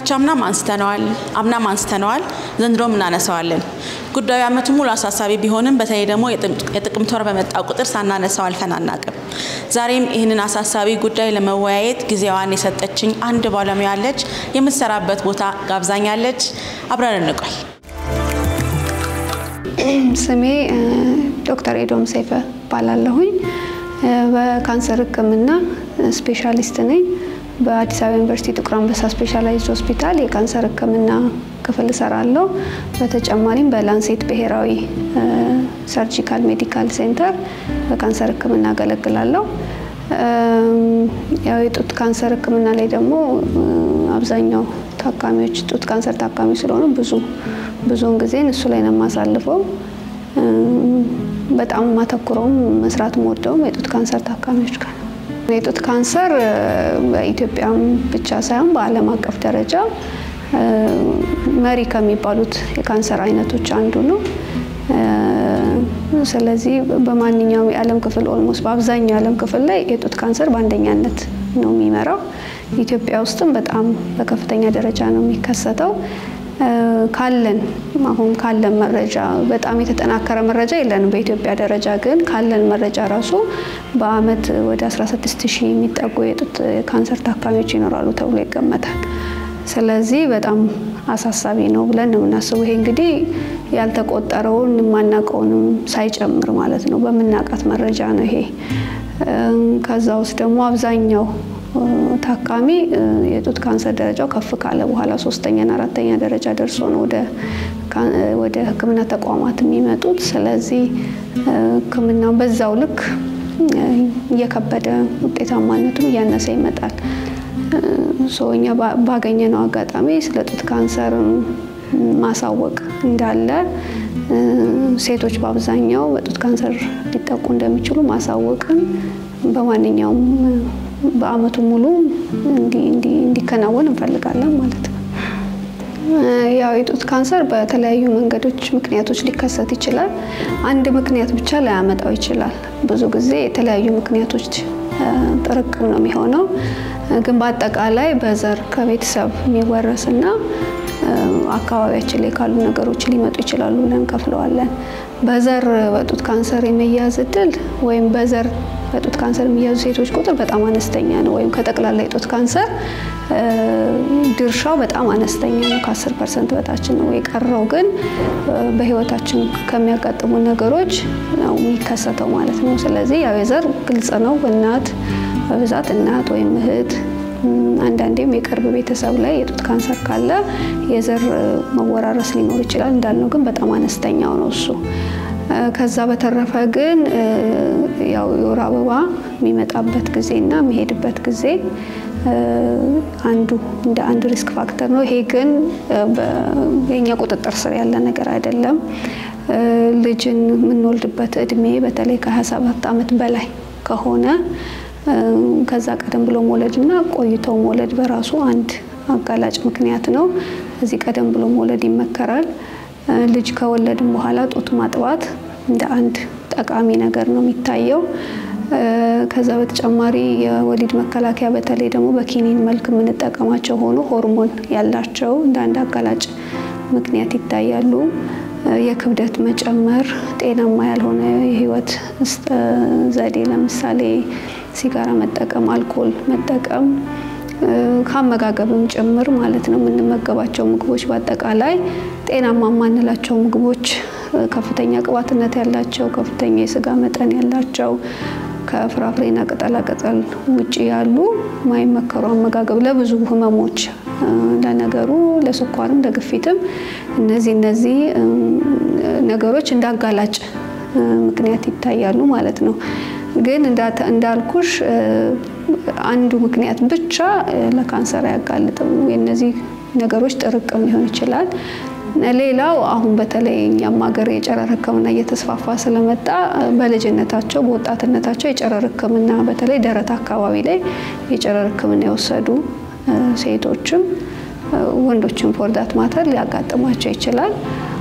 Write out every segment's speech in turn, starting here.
ካቻምናም አንስተነዋል፣ አምናም አንስተነዋል፣ ዘንድሮም እናነሳዋለን። ጉዳዩ ዓመቱ ሙሉ አሳሳቢ ቢሆንም በተለይ ደግሞ የጥቅምት ወር በመጣ ቁጥር ሳናነሳው አልፈን አናቅም። ዛሬም ይህንን አሳሳቢ ጉዳይ ለመወያየት ጊዜዋን የሰጠችኝ አንድ ባለሙያ አለች። የምትሰራበት ቦታ ጋብዛኛለች። አብረን እንቆይ። ስሜ ዶክተር ኤዶም ሰይፈ እባላለሁኝ። በካንሰር ሕክምና ስፔሻሊስት ነኝ። በአዲስ አበባ ዩኒቨርሲቲ ጥቁር አንበሳ ስፔሻላይዝድ ሆስፒታል የካንሰር ሕክምና ክፍል እሰራለሁ። በተጨማሪም በላንሴት ብሔራዊ ሰርጂካል ሜዲካል ሴንተር በካንሰር ሕክምና አገለግላለሁ። ያው የጡት ካንሰር ሕክምና ላይ ደግሞ አብዛኛው ታካሚዎች ጡት ካንሰር ታካሚ ስለሆኑ ብዙ ብዙውን ጊዜ እሱ ላይ ነው የማሳልፈው። በጣም ማተኩረውም መስራት ወደውም የጡት ካንሰር ታካሚዎች ጋር ነው። የጡት ካንሰር በኢትዮጵያም ብቻ ሳይሆን በዓለም አቀፍ ደረጃ መሪ ከሚባሉት የካንሰር አይነቶች አንዱ ነው። ስለዚህ በማንኛውም የዓለም ክፍል ኦልሞስት በአብዛኛው የዓለም ክፍል ላይ የጡት ካንሰር በአንደኛነት ነው የሚመራው። ኢትዮጵያ ውስጥም በጣም በከፍተኛ ደረጃ ነው የሚከሰተው። ካለን አሁን ካለን መረጃ በጣም የተጠናከረ መረጃ የለንም በኢትዮጵያ ደረጃ ግን ካለን መረጃ ራሱ በአመት ወደ 16 ሺህ የሚጠጉ የጡት ካንሰር ታካሚዎች ይኖራሉ ተብሎ ይገመታል። ስለዚህ በጣም አሳሳቢ ነው ብለን ነው የምናስበው። ይሄ እንግዲህ ያልተቆጠረውን የማናውቀውንም ሳይጨምር ማለት ነው። በምናውቃት መረጃ ነው ይሄ። ከዛ ውስጥ ደግሞ አብዛኛው ታካሚ የጡት ካንሰር ደረጃው ከፍ ካለ በኋላ ሶስተኛና አራተኛ ደረጃ ደርሶ ነው ወደ ሕክምና ተቋማት የሚመጡት። ስለዚህ ሕክምናው በዛው ልክ እየከበደ ውጤታማነቱም እያነሰ ይመጣል። እኛ ባገኘነው አጋጣሚ ስለ ጡት ካንሰር ማሳወቅ እንዳለ ሴቶች በአብዛኛው በጡት ካንሰር ሊጠቁ እንደሚችሉ ማሳወቅን በማንኛውም በአመቱ ሙሉ እንዲከናወን እንፈልጋለን ማለት ነው። ያው የጡት ካንሰር በተለያዩ መንገዶች ምክንያቶች ሊከሰት ይችላል። አንድ ምክንያት ብቻ ላያመጣው ይችላል። ብዙ ጊዜ የተለያዩ ምክንያቶች ጥርቅም ነው የሚሆነው። ግን በአጠቃላይ በዘር ከቤተሰብ የሚወረስና አካባቢያችን ላይ ካሉ ነገሮች ሊመጡ ይችላሉ ብለን ከፍለዋለን። በዘር በጡት ካንሰር የመያዝ እድል ወይም በዘር በጡት ካንሰር የሚያዙ ሴቶች ቁጥር በጣም አነስተኛ ነው። ወይም ከጠቅላላ የጡት ካንሰር ድርሻው በጣም አነስተኛ ነው፣ ከ10 ፐርሰንት በታች ነው። የቀረው ግን በህይወታችን ከሚያጋጥሙ ነገሮች ነው የሚከሰተው ማለት ነው። ስለዚህ ያው የዘር ግልጽ ነው። እናት በብዛት እናት ወይም እህት አንዳንዴም የቅርብ ቤተሰብ ላይ የጡት ካንሰር ካለ የዘር መወራረስ ሊኖር ይችላል። እንዳልነው ግን በጣም አነስተኛው ነው እሱ። ከዛ በተረፈ ግን ያው የወር አበባ የሚመጣበት ጊዜ እና የሚሄድበት ጊዜ አንዱ እንደ አንድ ሪስክ ፋክተር ነው። ይሄ ግን የኛ ቁጥጥር ስር ያለ ነገር አይደለም። ልጅን የምንወልድበት እድሜ በተለይ ከ27 ዓመት በላይ ከሆነ ከዛ ቀደም ብሎ መውለድ እና ቆይቶ መውለድ በራሱ አንድ አጋላጭ ምክንያት ነው። እዚህ ቀደም ብሎ መውለድ ይመከራል። ልጅ ከወለድን በኋላ ጡት ማጥባት እንደ አንድ ጠቃሚ ነገር ነው የሚታየው። ከዛ በተጨማሪ የወሊድ መከላከያ በተለይ ደግሞ በኪኒን መልክ የምንጠቀማቸው ሆኖ ሆርሞን ያላቸው እንደ አንድ አጋላጭ ምክንያት ይታያሉ። የክብደት መጨመር፣ ጤናማ ያልሆነ የህይወት ዘዴ ለምሳሌ ሲጋራ መጠቀም፣ አልኮል መጠቀም ከአመጋገብም ጭምር ማለት ነው። የምንመገባቸው ምግቦች በአጠቃላይ ጤናማ የማንላቸው ምግቦች ከፍተኛ ቅባትነት ያላቸው፣ ከፍተኛ የስጋ መጠን ያላቸው ከፍራፍሬና ቅጠላቅጠል ውጭ ያሉ ማይመከሩ አመጋገብ ለብዙ ህመሞች ለነገሩ ለስኳርም ለግፊትም እነዚህ እነዚህ ነገሮች እንዳጋላጭ ምክንያት ይታያሉ ማለት ነው። ግን እንዳልኩሽ አንዱ ምክንያት ብቻ ለካንሰር አያጋልጥም። የእነዚህ ነገሮች ጥርቅም ሊሆን ይችላል። ሌላው አሁን በተለይ እኛም ሀገር የጨረር ሕክምና እየተስፋፋ ስለመጣ በልጅነታቸው በወጣትነታቸው የጨረር ሕክምና በተለይ ደረት አካባቢ ላይ የጨረር ሕክምና የወሰዱ ሴቶችም ወንዶችም ፎርዳት ማተር ሊያጋጥማቸው ይችላል።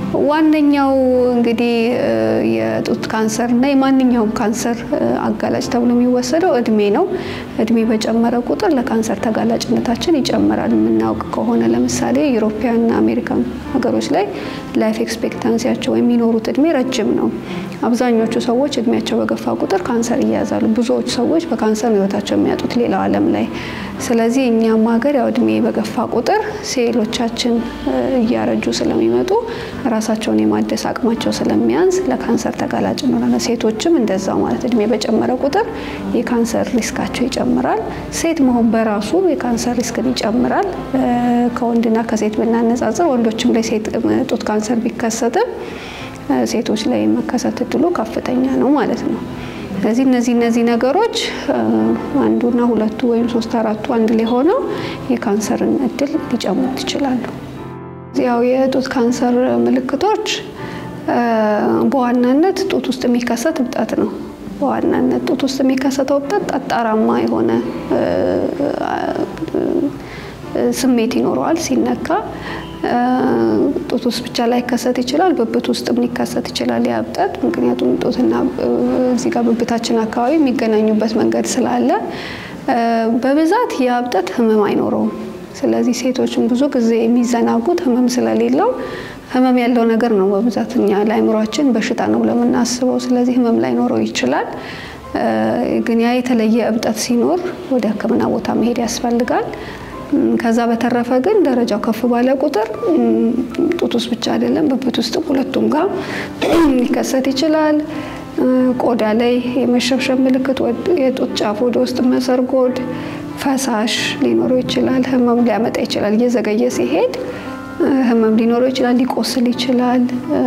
ዋነኛው እንግዲህ የጡት ካንሰር እና የማንኛውም ካንሰር አጋላጭ ተብሎ የሚወሰደው እድሜ ነው። እድሜ በጨመረ ቁጥር ለካንሰር ተጋላጭነታችን ይጨምራል። የምናውቅ ከሆነ ለምሳሌ ዩሮፒያንና አሜሪካን ሀገሮች ላይ ላይፍ ኤክስፔክታንሲያቸው ወይም የሚኖሩት እድሜ ረጅም ነው። አብዛኞቹ ሰዎች እድሜያቸው በገፋ ቁጥር ካንሰር ይያዛሉ። ብዙዎች ሰዎች በካንሰር ህይወታቸው የሚያጡት ሌላው ዓለም ላይ። ስለዚህ እኛም ሀገር ያው እድሜ በገፋ ቁጥር ሴሎቻችን እያረጁ ስለሚመጡ ራሳቸውን የማደስ አቅማቸው ስለሚያንስ ለካንሰር ተጋላጭ እንሆናለን። ሴቶችም እንደዛው ማለት እድሜ በጨመረ ቁጥር የካንሰር ሪስካቸው ይጨምራል። ሴት መሆን በራሱ የካንሰር ሪስክን ይጨምራል። ከወንድና ከሴት ብናነጻጽር ወንዶችም ላይ ሴት ጡት ካንሰር ቢከሰትም ሴቶች ላይ መከሰት እድሉ ከፍተኛ ነው ማለት ነው። ስለዚህ እነዚህ እነዚህ ነገሮች አንዱና ሁለቱ ወይም ሶስት አራቱ አንድ ላይ ሆነው የካንሰርን እድል ሊጨምሩት ይችላሉ። ያው የጡት ካንሰር ምልክቶች በዋናነት ጡት ውስጥ የሚከሰት እብጠት ነው። በዋናነት ጡት ውስጥ የሚከሰተው እብጠት ጠጣራማ የሆነ ስሜት ይኖረዋል ሲነካ። ጡት ውስጥ ብቻ ላይ ከሰት ይችላል፣ ብብት ውስጥም ሊከሰት ይችላል ያ እብጠት። ምክንያቱም ጡትና እዚህ ጋር ብብታችን አካባቢ የሚገናኙበት መንገድ ስላለ በብዛት ያ እብጠት ህመም አይኖረውም። ስለዚህ ሴቶችን ብዙ ጊዜ የሚዘናጉት ህመም ስለሌለው ህመም ያለው ነገር ነው በብዛት እኛ ለአይምሯችን በሽታ ነው ለምናስበው። ስለዚህ ህመም ላይኖረው ይችላል። ግን ያ የተለየ እብጠት ሲኖር ወደ ሕክምና ቦታ መሄድ ያስፈልጋል። ከዛ በተረፈ ግን ደረጃው ከፍ ባለ ቁጥር ጡት ውስጥ ብቻ አይደለም ብብት ውስጥም ሁለቱም ጋር ሊከሰት ይችላል። ቆዳ ላይ የመሸብሸብ ምልክት፣ የጡት ጫፍ ወደ ውስጥ መሰርጎድ፣ ፈሳሽ ሊኖረው ይችላል። ህመም ሊያመጣ ይችላል። እየዘገየ ሲሄድ ህመም ሊኖረው ይችላል። ሊቆስል ይችላል።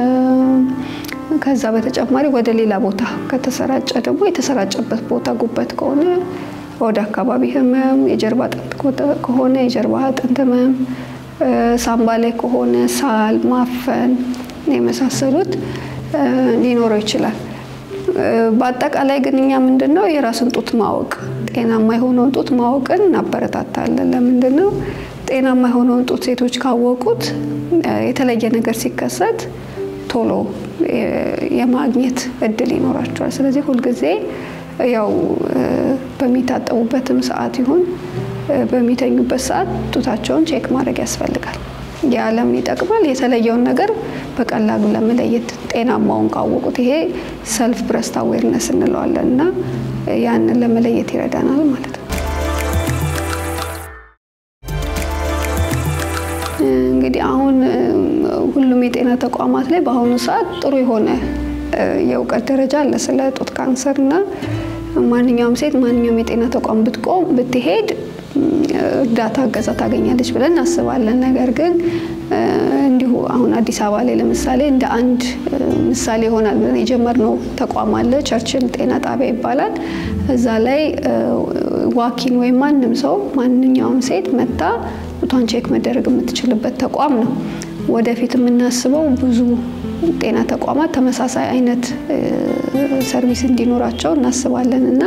ከዛ በተጨማሪ ወደ ሌላ ቦታ ከተሰራጨ ደግሞ የተሰራጨበት ቦታ ጉበት ከሆነ ወደ አካባቢ ህመም፣ የጀርባ አጥንት ከሆነ የጀርባ አጥንት ህመም፣ ሳምባ ላይ ከሆነ ሳል፣ ማፈን የመሳሰሉት ሊኖረው ይችላል። በአጠቃላይ ግን እኛ ምንድን ነው የራስን ጡት ማወቅ ጤናማ የሆነውን ጡት ማወቅን እናበረታታለን። ለምንድን ነው ጤናማ የሆነውን ጡት ሴቶች ካወቁት የተለየ ነገር ሲከሰት ቶሎ የማግኘት እድል ይኖራቸዋል። ስለዚህ ሁልጊዜ ያው በሚታጠቡበትም ሰዓት ይሁን በሚተኙበት ሰዓት ጡታቸውን ቼክ ማድረግ ያስፈልጋል። የዓለምን ይጠቅማል። የተለየውን ነገር በቀላሉ ለመለየት ጤናማውን ካወቁት ይሄ ሰልፍ ብረስት አዌርነስ እንለዋለን እና ያንን ለመለየት ይረዳናል ማለት ነው። እንግዲህ አሁን ሁሉም የጤና ተቋማት ላይ በአሁኑ ሰዓት ጥሩ የሆነ የእውቀት ደረጃ አለ ስለ ጡት ካንሰር እና ማንኛውም ሴት ማንኛውም የጤና ተቋም ብትቆም ብትሄድ እርዳታ እገዛ ታገኛለች ብለን እናስባለን። ነገር ግን እንዲሁ አሁን አዲስ አበባ ላይ ለምሳሌ እንደ አንድ ምሳሌ ይሆናል ብለን የጀመርነው ተቋም አለ። ቸርችል ጤና ጣቢያ ይባላል። እዛ ላይ ዋኪን ወይም ማንም ሰው ማንኛውም ሴት መታ ጡቷን ቼክ መደረግ የምትችልበት ተቋም ነው። ወደፊት የምናስበው ብዙ ጤና ተቋማት ተመሳሳይ አይነት ሰርቪስ እንዲኖራቸው እናስባለን እና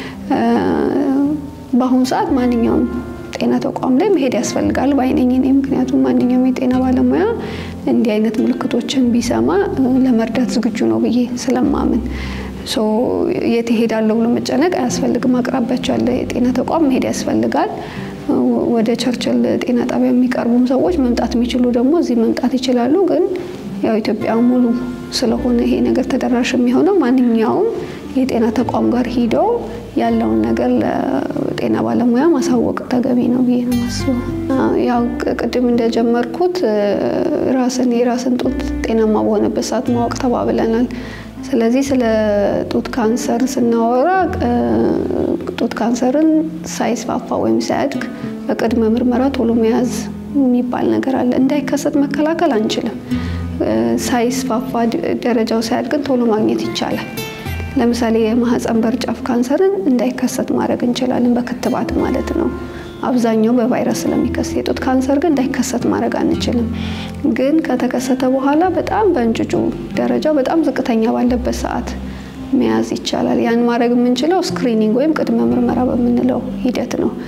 በአሁኑ ሰዓት ማንኛውም ጤና ተቋም ላይ መሄድ ያስፈልጋል ባይነኝ እኔ። ምክንያቱም ማንኛውም የጤና ባለሙያ እንዲህ አይነት ምልክቶችን ቢሰማ ለመርዳት ዝግጁ ነው ብዬ ስለማምን የት እሄዳለሁ ብሎ መጨነቅ አያስፈልግም። አቅራቢያቸው ያለ የጤና ተቋም መሄድ ያስፈልጋል። ወደ ቸርችል ጤና ጣቢያ የሚቀርቡም ሰዎች መምጣት የሚችሉ ደግሞ እዚህ መምጣት ይችላሉ። ግን ያው ኢትዮጵያ ሙሉ ስለሆነ ይሄ ነገር ተደራሽ የሚሆነው ማንኛውም የጤና ተቋም ጋር ሂደው ያለውን ነገር ለጤና ባለሙያ ማሳወቅ ተገቢ ነው ብዬ ነው የማስበው። ያው ቅድም እንደጀመርኩት ራስን የራስን ጡት ጤናማ በሆነበት ሰዓት ማወቅ ተባብለናል። ስለዚህ ስለ ጡት ካንሰር ስናወራ ጡት ካንሰርን ሳይስፋፋ ወይም ሳያድግ በቅድመ ምርመራ ቶሎ መያዝ የሚባል ነገር አለ። እንዳይከሰት መከላከል አንችልም። ሳይስፋፋ ደረጃው ሳያድግን ቶሎ ማግኘት ይቻላል። ለምሳሌ የማህፀን በር ጫፍ ካንሰርን እንዳይከሰት ማድረግ እንችላለን፣ በክትባት ማለት ነው። አብዛኛው በቫይረስ ስለሚከሰት፣ የጡት ካንሰር ግን እንዳይከሰት ማድረግ አንችልም። ግን ከተከሰተ በኋላ በጣም በእንጭጩ ደረጃው በጣም ዝቅተኛ ባለበት ሰዓት መያዝ ይቻላል። ያን ማድረግ የምንችለው ስክሪኒንግ ወይም ቅድመ ምርመራ በምንለው ሂደት ነው።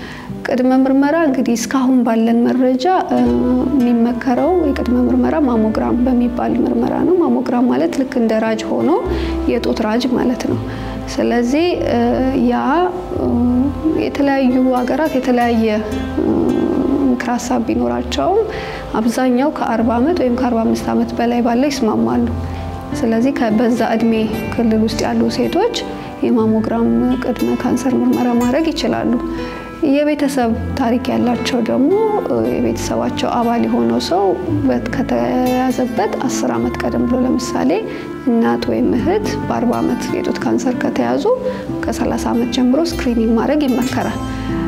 ቅድመ ምርመራ እንግዲህ እስካሁን ባለን መረጃ የሚመከረው የቅድመ ምርመራ ማሞግራም በሚባል ምርመራ ነው። ማሞግራም ማለት ልክ እንደ ራጅ ሆኖ የጡት ራጅ ማለት ነው። ስለዚህ ያ የተለያዩ ሀገራት የተለያየ ምክር ሀሳብ ቢኖራቸውም አብዛኛው ከ40 ዓመት ወይም ከ45 ዓመት በላይ ባለው ይስማማሉ። ስለዚህ በዛ እድሜ ክልል ውስጥ ያሉ ሴቶች የማሞግራም ቅድመ ካንሰር ምርመራ ማድረግ ይችላሉ። የቤተሰብ ታሪክ ያላቸው ደግሞ የቤተሰባቸው አባል የሆነው ሰው ከተያዘበት አስር ዓመት ቀደም ብሎ ለምሳሌ እናት ወይም እህት በ40 ዓመት የጡት ካንሰር ከተያዙ ከ30 ዓመት ጀምሮ ስክሪኒንግ ማድረግ ይመከራል።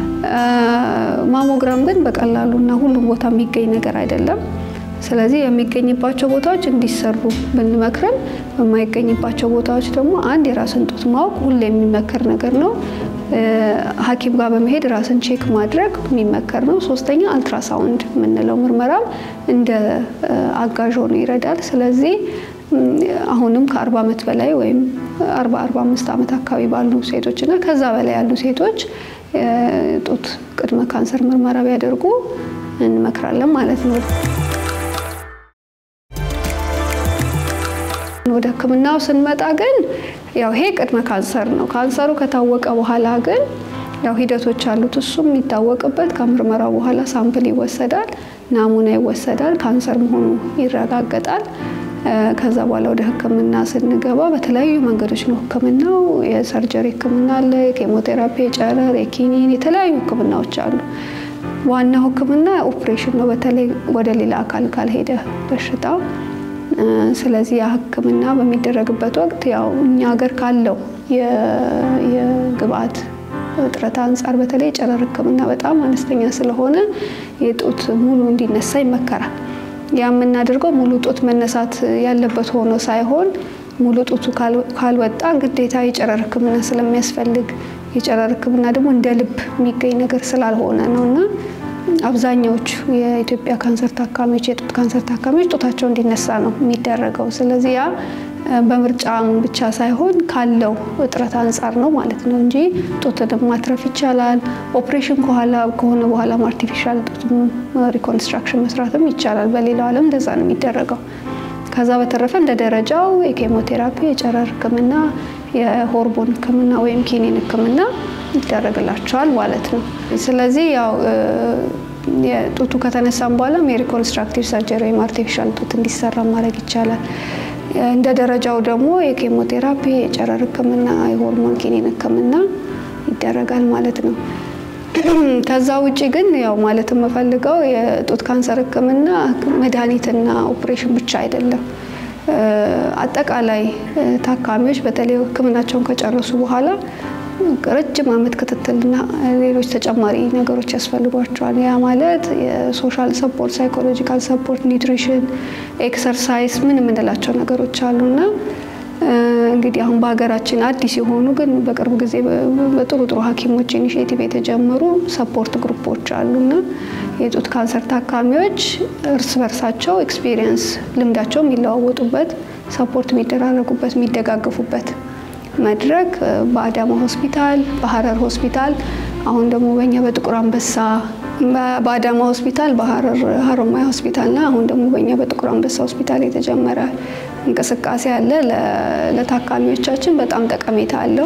ማሞግራም ግን በቀላሉና ሁሉም ቦታ የሚገኝ ነገር አይደለም። ስለዚህ የሚገኝባቸው ቦታዎች እንዲሰሩ ብንመክርም የማይገኝባቸው ቦታዎች ደግሞ አንድ የራስን ጡት ማወቅ ሁሌ የሚመከር ነገር ነው። ሐኪም ጋር በመሄድ ራስን ቼክ ማድረግ የሚመከር ነው። ሶስተኛ አልትራሳውንድ የምንለው ምርመራም እንደ አጋዥ ሆኖ ይረዳል። ስለዚህ አሁንም ከ40 ዓመት በላይ ወይም 40 45 ዓመት አካባቢ ባሉ ሴቶች እና ከዛ በላይ ያሉ ሴቶች ጡት ቅድመ ካንሰር ምርመራ ቢያደርጉ እንመክራለን ማለት ነው። ወደ ሕክምናው ስንመጣ ግን ያው ይሄ ቅድመ ካንሰር ነው። ካንሰሩ ከታወቀ በኋላ ግን ያው ሂደቶች አሉት። እሱም የሚታወቅበት ከምርመራው በኋላ ሳምፕል ይወሰዳል፣ ናሙና ይወሰዳል፣ ካንሰር መሆኑ ይረጋገጣል። ከዛ በኋላ ወደ ህክምና ስንገባ በተለያዩ መንገዶች ነው ህክምናው። የሰርጀሪ ህክምና አለ፣ የኬሞቴራፒ፣ የጨረር፣ የኪኒን የተለያዩ ህክምናዎች አሉ። ዋናው ህክምና ኦፕሬሽን ነው፣ በተለይ ወደ ሌላ አካል ካልሄደ በሽታው። ስለዚህ ያ ህክምና በሚደረግበት ወቅት ያው እኛ ሀገር ካለው የግብአት እጥረት አንጻር በተለይ የጨረር ህክምና በጣም አነስተኛ ስለሆነ የጡት ሙሉ እንዲነሳ ይመከራል። ያ የምናደርገው ሙሉ ጡት መነሳት ያለበት ሆኖ ሳይሆን ሙሉ ጡቱ ካልወጣ ግዴታ የጨረር ህክምና ስለሚያስፈልግ የጨረር ህክምና ደግሞ እንደ ልብ የሚገኝ ነገር ስላልሆነ ነው እና አብዛኛዎቹ የኢትዮጵያ ካንሰር ታካሚዎች የጡት ካንሰር ታካሚዎች ጡታቸው እንዲነሳ ነው የሚደረገው። ስለዚህ ያ በምርጫም ብቻ ሳይሆን ካለው እጥረት አንጻር ነው ማለት ነው እንጂ ጡትንም ማትረፍ ይቻላል። ኦፕሬሽን ከኋላ ከሆነ በኋላም አርቲፊሻል ጡት ሪኮንስትራክሽን መስራትም ይቻላል። በሌላው ዓለም እንደዛ ነው የሚደረገው። ከዛ በተረፈ እንደ ደረጃው የኬሞቴራፒ፣ የጨረር ህክምና፣ የሆርሞን ህክምና ወይም ኪኒን ህክምና ይደረግላቸዋል ማለት ነው። ስለዚህ ያው የጡቱ ከተነሳም በኋላም የሪኮንስትራክቲቭ ሰርጀሪ ወይም አርቲፊሻል ጡት እንዲሰራ ማድረግ ይቻላል። እንደ ደረጃው ደግሞ የኬሞቴራፒ፣ የጨረር ህክምና፣ የሆርሞን ኪኒን ህክምና ይደረጋል ማለት ነው። ከዛ ውጭ ግን ያው ማለት የምፈልገው የጡት ካንሰር ህክምና መድኃኒትና ኦፕሬሽን ብቻ አይደለም። አጠቃላይ ታካሚዎች በተለይ ህክምናቸውን ከጨረሱ በኋላ ረጅም ዓመት ክትትልና ሌሎች ተጨማሪ ነገሮች ያስፈልጓቸዋል። ያ ማለት የሶሻል ሰፖርት፣ ሳይኮሎጂካል ሰፖርት፣ ኒውትሪሽን፣ ኤክሰርሳይዝ ምን የምንላቸው ነገሮች አሉና እንግዲህ አሁን በሀገራችን አዲስ የሆኑ ግን በቅርብ ጊዜ በጥሩ ጥሩ ሐኪሞች ኢኒሽቲቭ የተጀመሩ ሰፖርት ግሩፖች አሉና የጡት ካንሰር ታካሚዎች እርስ በርሳቸው ኤክስፒሪየንስ ልምዳቸው የሚለዋወጡበት ሰፖርት የሚደራረጉበት የሚደጋገፉበት መድረክ በአዳማ ሆስፒታል፣ በሀረር ሆስፒታል አሁን ደግሞ በእኛ በጥቁር አንበሳ በአዳማ ሆስፒታል፣ በሀረር ሀሮማያ ሆስፒታልና አሁን ደግሞ በእኛ በጥቁር አንበሳ ሆስፒታል የተጀመረ እንቅስቃሴ አለ። ለታካሚዎቻችን በጣም ጠቀሜታ አለው።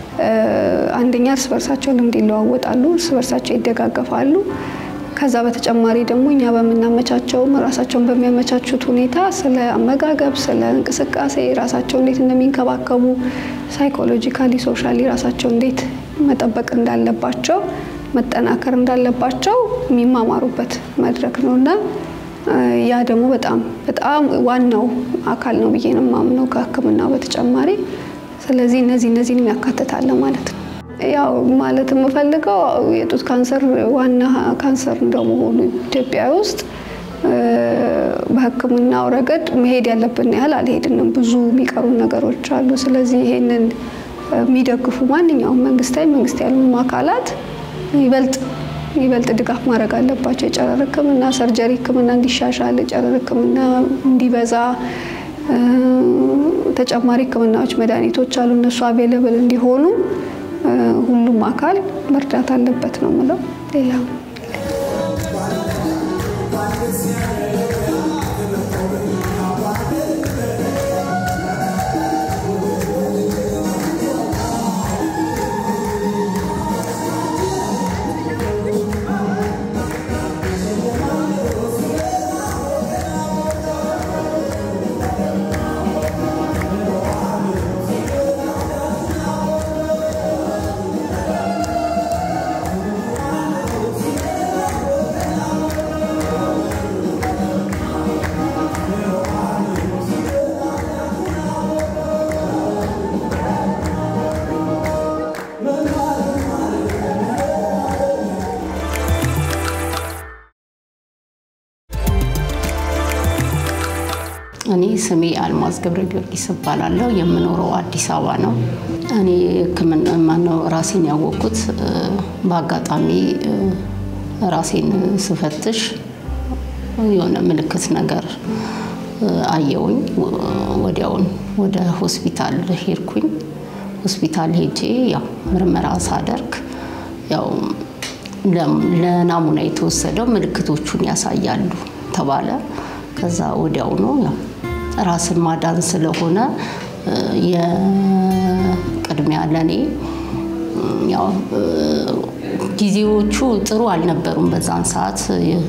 አንደኛ እርስ በርሳቸው ልምድ ይለዋወጣሉ፣ እርስ በርሳቸው ይደጋገፋሉ። ከዛ በተጨማሪ ደግሞ እኛ በምናመቻቸውም ራሳቸውን በሚያመቻቹት ሁኔታ ስለ አመጋገብ፣ ስለ እንቅስቃሴ ራሳቸው እንዴት እንደሚንከባከቡ ሳይኮሎጂካሊ፣ ሶሻሊ ራሳቸው እንዴት መጠበቅ እንዳለባቸው መጠናከር እንዳለባቸው የሚማማሩበት መድረክ ነው እና ያ ደግሞ በጣም በጣም ዋናው አካል ነው ብዬ ነው የማምነው ከሕክምናው በተጨማሪ። ስለዚህ እነዚህ እነዚህን ያካትታል ማለት ነው። ያው ማለት የምፈልገው የጡት ካንሰር ዋና ካንሰር እንደመሆኑ ኢትዮጵያ ውስጥ በሕክምናው ረገድ መሄድ ያለብን ያህል አልሄድንም። ብዙ የሚቀሩ ነገሮች አሉ። ስለዚህ ይሄንን የሚደግፉ ማንኛውም መንግስታዊ መንግስት ያልሆኑ አካላት ይበልጥ ይበልጥ ድጋፍ ማድረግ አለባቸው። የጨረር ህክምና፣ ሰርጀሪ ህክምና እንዲሻሻል፣ የጨረር ህክምና እንዲበዛ፣ ተጨማሪ ህክምናዎች፣ መድኃኒቶች አሉ። እነሱ አቬለብል እንዲሆኑ ሁሉም አካል መርዳት አለበት ነው የምለው። ሌላ እኔ ስሜ አልማዝ ገብረ ጊዮርጊስ እባላለሁ። የምኖረው አዲስ አበባ ነው። እኔ ሕክምና ማነው ራሴን ያወቅኩት በአጋጣሚ ራሴን ስፈትሽ የሆነ ምልክት ነገር አየውኝ። ወዲያውን ወደ ሆስፒታል ሄድኩኝ። ሆስፒታል ሄጄ ያው ምርመራ ሳደርግ ያው ለናሙና የተወሰደው ምልክቶቹን ያሳያሉ ተባለ። ከዛ ወዲያውኑ ያው ራስን ማዳን ስለሆነ የቅድሚያ ለኔ ያው ጊዜዎቹ ጥሩ አልነበሩም። በዛን ሰዓት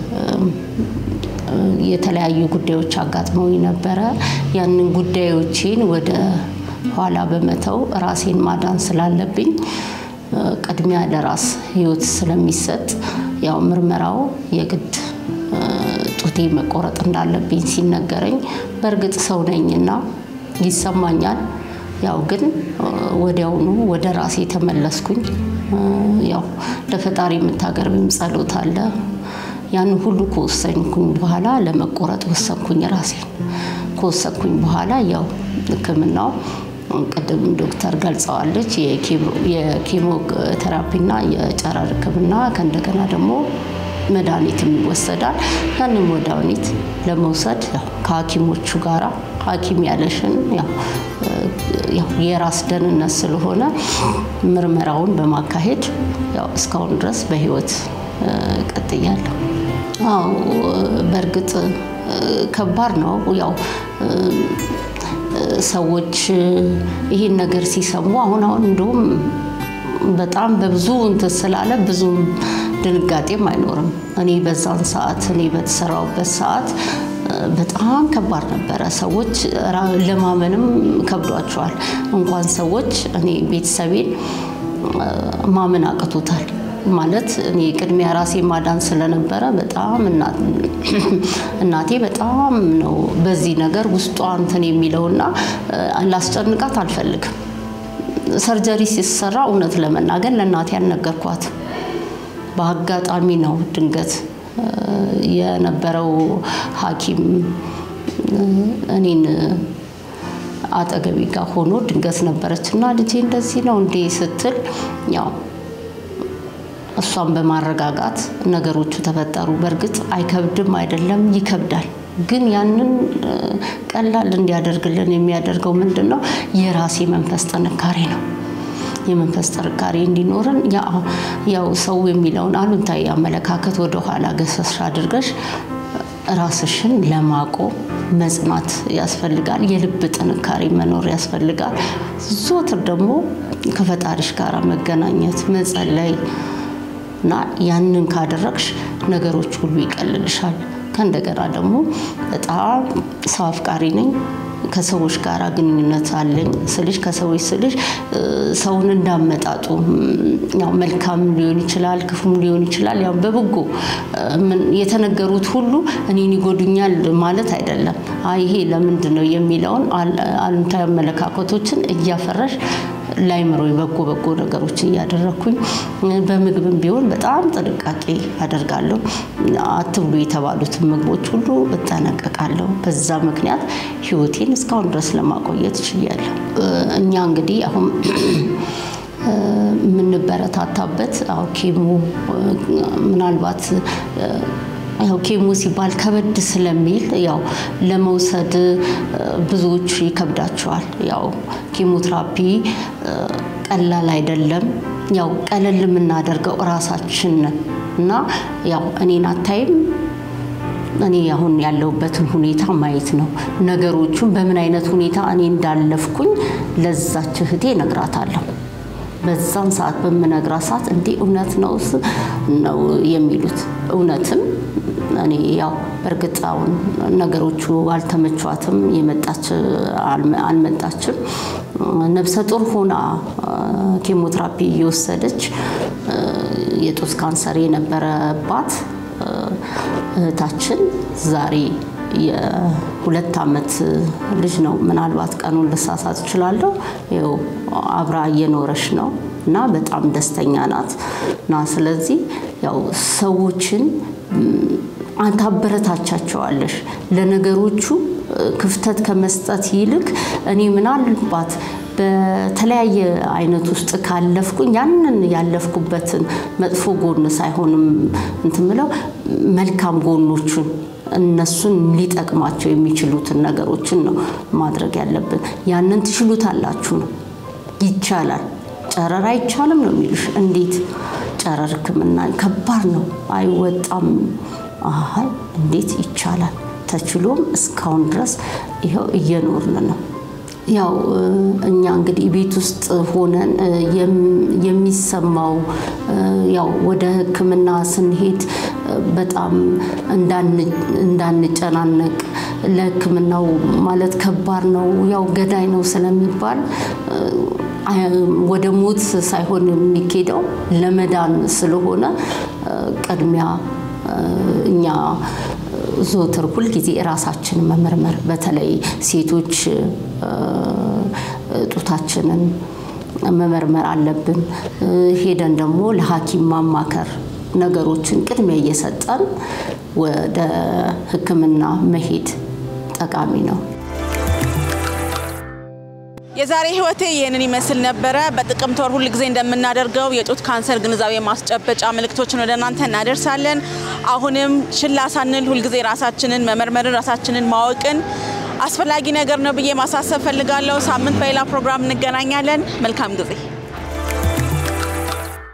የተለያዩ ጉዳዮች አጋጥመውኝ ነበረ። ያንን ጉዳዮቼን ወደ ኋላ በመተው ራሴን ማዳን ስላለብኝ ቅድሚያ ለራስ ህይወት ስለሚሰጥ ያው ምርመራው የግድ ጡቴ መቆረጥ እንዳለብኝ ሲነገረኝ በእርግጥ ሰው ነኝና ይሰማኛል። ያው ግን ወዲያውኑ ወደ ራሴ ተመለስኩኝ። ያው ለፈጣሪ የምታቀርቢም ጸሎት አለ። ያን ሁሉ ከወሰንኩኝ በኋላ ለመቆረጥ ወሰንኩኝ። ራሴን ከወሰንኩኝ በኋላ ያው ሕክምናው ቅድም ዶክተር ገልጸዋለች። የኬሞ ቴራፒና የጨረር ሕክምና ከእንደገና ደግሞ መድኃኒትም ይወሰዳል። ያንን መድኃኒት ለመውሰድ ከሐኪሞቹ ጋራ ሐኪም ያለሽን ያው የራስ ደህንነት ስለሆነ ምርመራውን በማካሄድ ያው እስካሁን ድረስ በህይወት ቀጥያለሁ። አዎ በእርግጥ ከባድ ነው። ያው ሰዎች ይሄን ነገር ሲሰሙ አሁን አሁን እንደውም በጣም በብዙ እንትን ስላለ ብዙም ድንጋጤም አይኖርም። እኔ በዛን ሰዓት እኔ በተሰራውበት ሰዓት በጣም ከባድ ነበረ። ሰዎች ለማመንም ከብዷቸዋል። እንኳን ሰዎች እኔ ቤተሰቤን ማመን አቅቶታል። ማለት እኔ ቅድሚያ ራሴ ማዳን ስለነበረ በጣም እናቴ በጣም ነው በዚህ ነገር ውስጧ እንትን የሚለውና ላስጨንቃት አልፈልግም። ሰርጀሪ ሲሰራ እውነት ለመናገር ለእናቴ አልነገርኳትም። በአጋጣሚ ነው ድንገት የነበረው ሐኪም እኔን አጠገቢ ጋር ሆኖ ድንገት ነበረች እና ልጄ እንደዚህ ነው እንዴ ስትል ያው እሷን በማረጋጋት ነገሮቹ ተፈጠሩ። በእርግጥ አይከብድም አይደለም፣ ይከብዳል። ግን ያንን ቀላል እንዲያደርግልን የሚያደርገው ምንድን ነው? የራሴ መንፈስ ጥንካሬ ነው። የመንፈስ ጥንካሬ እንዲኖረን ያው ሰው የሚለውን አሉንታዊ አመለካከት ወደኋላ ገሰስ አድርገሽ ራስሽን ለማቆም መጽናት ያስፈልጋል። የልብ ጥንካሬ መኖር ያስፈልጋል። ዞትር ደግሞ ከፈጣሪሽ ጋር መገናኘት፣ መጸለይ እና ያንን ካደረግሽ ነገሮች ሁሉ ይቀልልሻል። ከእንደገና ደግሞ በጣም ሰው አፍቃሪ ነኝ። ከሰዎች ጋር ግንኙነት አለኝ ስልሽ ከሰዎች ስልሽ ሰውን እንዳመጣጡ ያው መልካም ሊሆን ይችላል፣ ክፉም ሊሆን ይችላል። ያው በበጎ የተነገሩት ሁሉ እኔን ይጎዱኛል ማለት አይደለም። አይ ይሄ ለምንድን ነው የሚለውን አሉታዊ አመለካከቶችን እያፈረሽ ላይምሮ በጎ በጎ ነገሮች እያደረግኩኝ በምግብም ቢሆን በጣም ጥንቃቄ አደርጋለሁ። አትብሉ የተባሉትን ምግቦች ሁሉ እጠነቀቃለሁ። በዛ ምክንያት ህይወቴን እስካሁን ድረስ ለማቆየት ችያለሁ። እኛ እንግዲህ አሁን የምንበረታታበት አዎ ኬሞ ምናልባት ያው ኬሞ ሲባል ከበድ ስለሚል ያው ለመውሰድ ብዙዎች ይከብዳቸዋል። ያው ኬሞትራፒ ቀላል አይደለም። ያው ቀለል የምናደርገው እራሳችን እና ያው እኔን አታይም እኔ አሁን ያለሁበትን ሁኔታ ማየት ነው። ነገሮቹን በምን አይነት ሁኔታ እኔ እንዳለፍኩኝ ለዛች እህቴ እነግራታለሁ። በዛን ሰዓት በምነግራት ሰዓት እንዲህ እውነት ነው ነው የሚሉት እውነትም እኔ ያው በእርግጥ አሁን ነገሮቹ አልተመቿትም፣ የመጣች አልመጣችም። ነፍሰ ጡር ሆና ኬሞትራፒ እየወሰደች የጡት ካንሰር የነበረባት እህታችን ዛሬ የሁለት ዓመት ልጅ ነው። ምናልባት ቀኑን ልሳሳት እችላለሁ። ይኸው አብራ እየኖረች ነው እና በጣም ደስተኛ ናት እና ስለዚህ ያው ሰዎችን ታበረታቻቸዋለሽ ለነገሮቹ ክፍተት ከመስጠት ይልቅ እኔ ምናልባት በተለያየ አይነት ውስጥ ካለፍኩኝ ያንን ያለፍኩበትን መጥፎ ጎን ሳይሆንም እንትን ምለው መልካም ጎኖቹን እነሱን ሊጠቅማቸው የሚችሉትን ነገሮችን ነው ማድረግ ያለብን። ያንን ትችሉታላችሁ ነው ይቻላል። ጨረር አይቻልም ነው የሚሉሽ። እንዴት ጨረር ሕክምና ከባድ ነው አይወጣም። አይ እንዴት ይቻላል? ተችሎም እስካሁን ድረስ ይኸው እየኖርን ነው። ያው እኛ እንግዲህ ቤት ውስጥ ሆነን የሚሰማው ያው ወደ ሕክምና ስንሄድ በጣም እንዳንጨናነቅ ለሕክምናው ማለት ከባድ ነው፣ ያው ገዳይ ነው ስለሚባል ወደ ሞት ሳይሆን የሚኬደው ለመዳን ስለሆነ ቅድሚያ እኛ ዘወትር ሁልጊዜ ራሳችንን መመርመር በተለይ ሴቶች ጡታችንን መመርመር አለብን። ሄደን ደግሞ ለሐኪም ማማከር ነገሮችን ቅድሚያ እየሰጠን ወደ ሕክምና መሄድ ጠቃሚ ነው። የዛሬ ህይወቴ ይህንን ይመስል ነበረ። በጥቅምት ወር ሁል ጊዜ እንደምናደርገው የጡት ካንሰር ግንዛቤ ማስጨበጫ መልእክቶችን ወደ እናንተ እናደርሳለን። አሁንም ችላ ሳንል ሁልጊዜ ራሳችንን መመርመርን ራሳችንን ማወቅን አስፈላጊ ነገር ነው ብዬ ማሳሰብ ፈልጋለሁ። ሳምንት በሌላ ፕሮግራም እንገናኛለን። መልካም ጊዜ